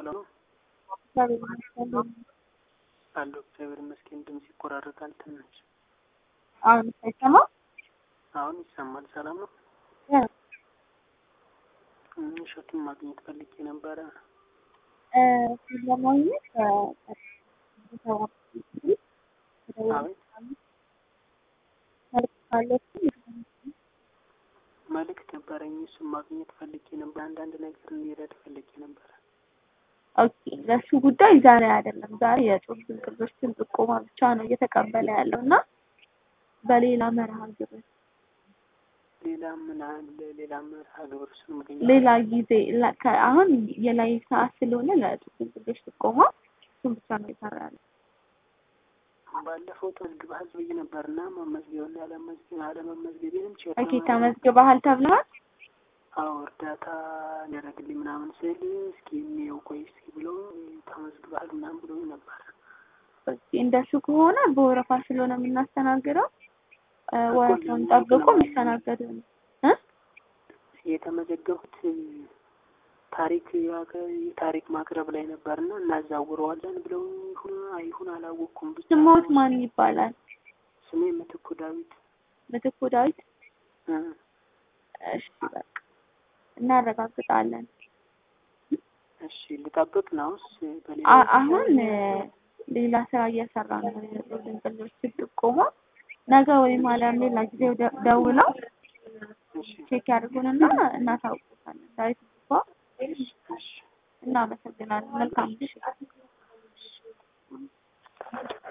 ሰላም ነው እግዚአብሔር ይመስገን። አለሁ። እግዚአብሔር ይመስገን። ድምፅ ይቆራረጣል ትንሽ። አሁን ሳይሰማ አሁን ይሰማል። ሰላም ነው። እሸቱን ማግኘት ፈልጌ ነበረ። ለማግኘት አቤት መልእክት ነበረኝ። እሱን ማግኘት ፈልጌ ነበር። አንዳንድ ነገር እንዲረድ ፈልጌ ነበረ። ኦኬ ለእሱ ጉዳይ ዛሬ አይደለም። ዛሬ የጽሁፍ ድንቅሎችን ጥቆማ ብቻ ነው እየተቀበለ ያለው እና በሌላ መርሃ ግብር ሌላ ምን አለ? ሌላ መርሃ ግብር እሱን ማግኘት ሌላ ጊዜ ላ- ከ- አሁን የላይ ሰዓት ስለሆነ ለጽሁፍ ድንቅሎች ጥቆማ እሱን ብቻ ነው እየሰራ ያለው። ባለፈው ተመዝግበሃል ብዬ ነበርና መመዝገብ እና ያለመዝገብ አለመመዝገቤንም ቼክ ኦኬ ተመዝግበሃል ተብለሃል። አዎ እርዳታ ሊያደርግልኝ ምናምን ስል እስኪ የሚየው ቆይ እስኪ ብሎ ተመዝግበሃል ምናምን ብሎ ነበር። ኦኬ እንደሱ ከሆነ በወረፋ ስለሆነ የምናስተናግደው እ ወረፋውን ጠብቆ የሚስተናገድ ነው እ የተመዘገቡት ታሪክ ታሪክ ማቅረብ ላይ ነበርና እናዛውረዋለን ብለው ይሁን አይሁን አላወቅኩም። ብቻ ስሞት ማን ይባላል? ስሜ ምትኩ ዳዊት ምትኩ ዳዊት። እ እሺ በቃ እናረጋግጣለን። እሺ ልጠብቅ ነውስ? በሌላ አ- አሁን እ ሌላ ስራ እየሰራ ነው። የጽሁፍ ድንቅሎች ጥቆማ ነገ ወይም አሊያም ሌላ ጊዜ ደ- ደውለው እሺ ቼክ ያድርጉንና እናሳውቁታለን። ዳዊት እንኳ እሺ እናመሰግናለን። መልካም ምሽት።